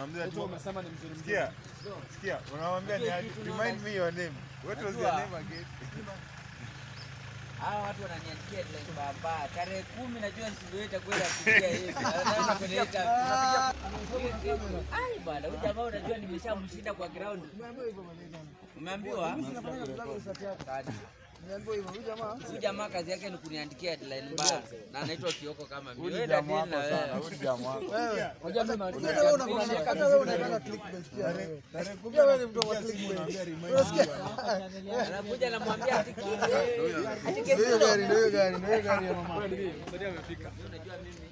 Unamwambia Wewe tu umesema ni mzuri mzuri. sikia. Sikia, unamwambia ni aje? Remind me your name. What was your Najua. name again? Hawa watu wananiandikia headline baba. Tarehe kumi najua nisiweza kwenda kupiga hivi. Nataka kuleta. Ai bwana, huyu jamaa unajua nimeshamshinda kwa ground. Umeambiwa? Kadi. Huyu jamaa kazi yake ni kuniandikia headline mbaya na anaitwa Kioko kama mimi. Huyu Wewe ni jamaa dadili na wako sana. wewe. Huyu ni jamaa wako. Unajua mimi na- Hata wewe unakuwa- hata wewe unataka clickbait pia wewe. Tarehe kumi Pia wewe ni mtu wa anakupigia simu, clickbait. unaambia remind me Unasikia? your name. Anakuja namwambia ati Ndio hiyo gari, ndio hiyo gari, ndio hiyo gari ya mama. Wewe ndio, msaidia amefika. unajua mimi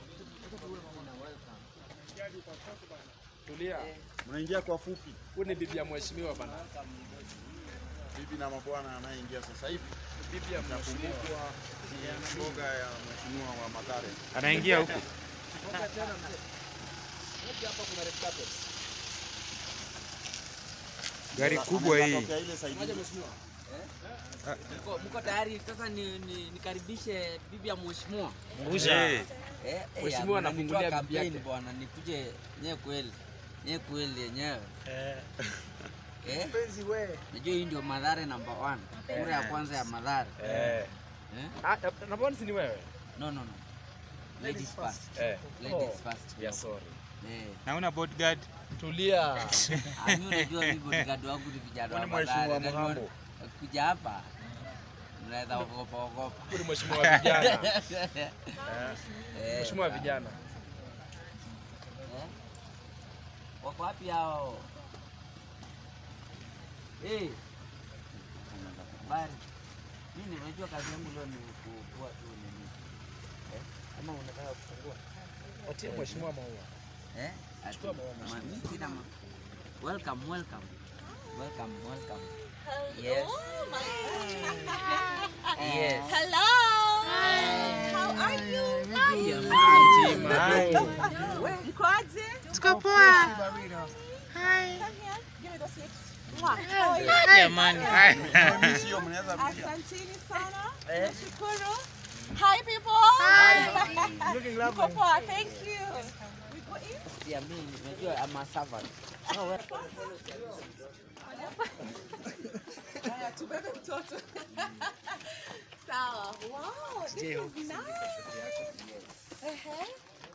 Tulia. Mnaingia kwa fupi. Huyu ni bibi ya mheshimiwa bana. Bibi na mabwana anayeingia sasa hivi. Bibi ya mheshimiwa. Nakumbuka mboga ya mheshimiwa wa Mathare. Anaingia huku. Gari kubwa hii. Anatokea ile side ile. mko, mko tayari sasa ni, ni, nikaribishe bibi ya mheshimiwa Eh, Eh, eh, Mheshimiwa ya, anafungulia mnanitoa bibi yake. kampeni bwana, nikuje nye kweli nye kweli yenyewe eh, Mpenzi wewe. najua hii ndio Mathare number one, kura ya kwanza ya Mathare Eh. eh? Ah, na mbona si ni wewe? No, no, no. Ladies first. Eh. Ladies Oh. first. Yeah, sorry. Eh. naona bodyguard. Tulia. Ah, mimi unajua mimi bodyguard wangu ni vijana wa Kwani mheshimiwa Mathare. Najua Muhambo? Kuja hapa mnaweza ogopa ogopa. Huyu ni mheshimiwa wa vijana. Eh, Mheshimiwa wa sawa. vijana. Eh? Wako wapi hao? Eh. Bari. Mimi nimejua kazi yangu leo ni kuwa tu nini. Eh? Ama unataka kufungua? Watie mheshimiwa maua. Eh? Ati- Chukua maua, ma- mimi sina ma- Welcome, welcome. Welcome, welcome. Yes. Yes. Hello. How are you? Mkoaje? Tuko poa. Come here. Give me those lips. Mwah. How are you? Jamani. Sio mnaweza Asanteni sana. Nashukuru. Hi people. Mko poa. Thank you. We go in. Yeah, mimi nimejua I'm a servant. Oh, well. Haya, tubebe mtoto. Sawa. Wow, this is nice. Uh-huh.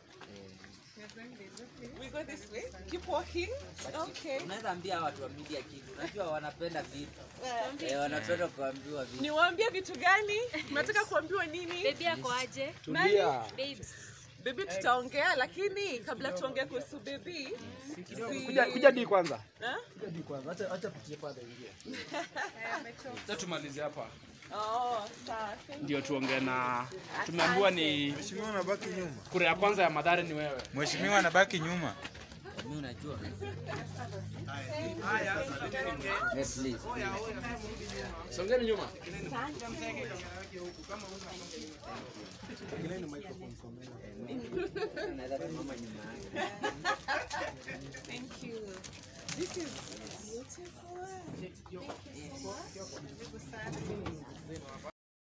We go this way. Keep walking. Okay. Unaweza ambia watu wa media kitu. Unajua wanapenda vitu. Eh, wanapenda kuambiwa vitu. Niwaambie vitu gani? Mnataka kuambiwa nini? Baby yako aje? Tulia. Babes. Bebi tutaongea, lakini kabla tuongee kuhusu bebi, si- Kuja kuja di kwanza. Eh? Kuja juu kwanza. Acha acha pitie pale ingia. Sasa tumalize hapa. Oh, sawa. Thank Ndio tuongee na tumeambiwa ni Mheshimiwa anabaki nyuma. kura ya kwanza ya Mathare ni wewe. Mheshimiwa anabaki nyuma. Mimi unajua. Yes, please. Songeni nyuma. Unaweza simama nyuma yake. Thank you. This is